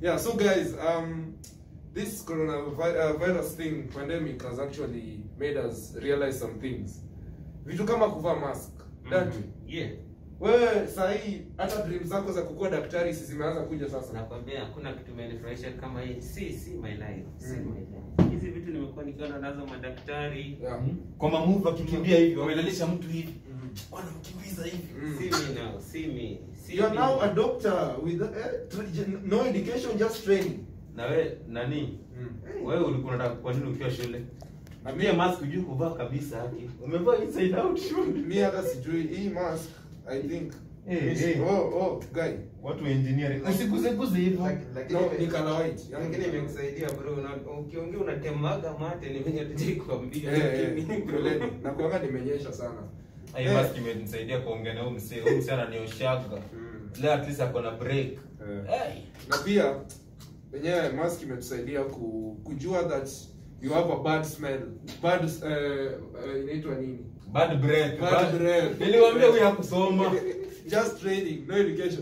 Yeah, so guys, um, this coronavirus thing, pandemic, has actually made us realize some things. Vitu kama kuvaa mask. That Yeah. wewe sahii hata dream zako za kukuwa daktari si zimeanza kuja sasa. Nakwambia hakuna kitu imenifurahisha kama hii. Si si my life. Si Mm. my life. Hizi vitu nimekuwa nikiona nazo madaktari. Yeah. kwa mamuvu akikimbia hivi wamelalisha mtu hivi Mhm. wanamkimbiza hivi Mm. Si me now. Si me. Si You are me. now a doctor with eh, tra- no education, just training. na we nani Mm. wewe ulikuwa unataka kwa nini ukiwa shule Na pia mi- mask hujui kuvaa kabisa haki umevaa inside out shule mi hata sijui hii mask I think. Eh, Mi si- eh. Oh, oh, guy. watu wa engineering usiguzeguze hivyo Laki- lakini No, ime- ni color white. lakini imekusaidia bro. Na- Ukiongea unatemaga mate ni venye tujai kuambia. Eh, eh, lakini bro. poleni. na kuanga nimenyesha sana. hii Eh. mask imenisaidia kuongea na huyu msee huyu msee ananioshaga Mm. leo at least ako na break Eh. hey. na pia wenyewe mask imetusaidia ku, kujua that you have a bad smell bad uh, uh, inaitwa nini bad breath Bad breath. niliwaambia huyu hakusoma just training no education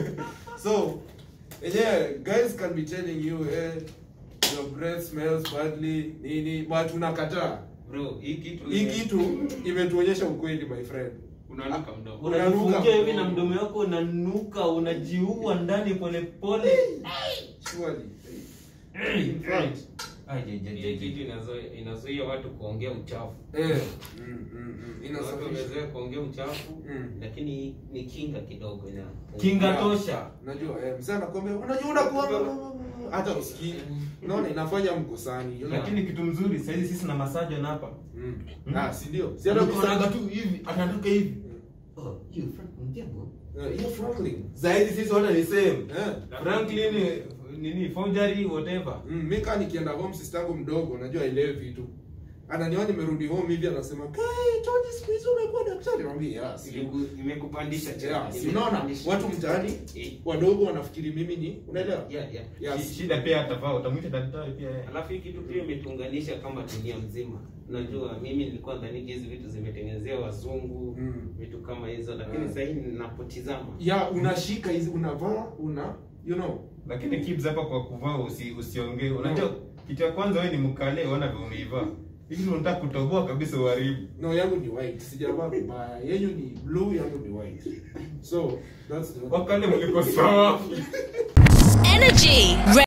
so wenyewe guys can be telling you eh, your breath smells badly nini but unakataa Bro, hii kitu hii kitu imetuonyesha ukweli my friend unanuka mdomo. Unanuka unajifungia hivi mdomo. na mdomo wako unanuka unajiua ndani polepole surely In fact, ai, je, je, je, Hii je. kitu inazo- inazuia watu kuongea uchafu. eh mm, mm, mm. Watu inasafisha wamezoea kuongea uchafu Mm. lakini ni kinga kidogo ina kinga Yeah. tosha Najua eh, mzee anakuambia unajua unakuwa hata usikii. Unaona inafanya mkosani. you know? lakini kitu mzuri saizi sisi na masajon hapa mm. Mm. Ah, si ndio? Si hata anaga ukisanga tu hivi anatoka hivi Oh, you Frank Mjambo. Eh, hiyo Franklin. saizi sisi wote ni same Eh. franklin nini forgery whatever Mm, mimi kama nikienda home sister yangu mdogo unajua ile vitu. Ananiona nimerudi home hivi anasema, "Kai, Tony siku hizi umekuwa daktari." Namwambia, "Yes." Imeku- imekupandisha cheo. Yeah, si unaona Imekupandisha. watu mtaani Eh, wadogo wanafikiri mimi ni unaelewa? yeah, yeah. Yes. shida pia atavaa utamwita daktari pia yeye alafu hii kitu pia imetuunganisha kama dunia mzima unajua mimi nilikuwa dhaniki hizi vitu zimetengenezea wazungu Mm. vitu kama hizo lakini Mm. sasa hivi ninapotizama Ya unashika hizi unavaa una you know. lakini kids hapa kwa kuvaa usi, usiongee unajua kitu ya kwanza wewe ni mkale uona vile umeivaa hivi unataka kutoboa kabisa uharibu No, yangu ni white. Sijavaa vibaya. Yenyu ni blue, yangu ni white. So, that's the wakale mliko sawa Energy.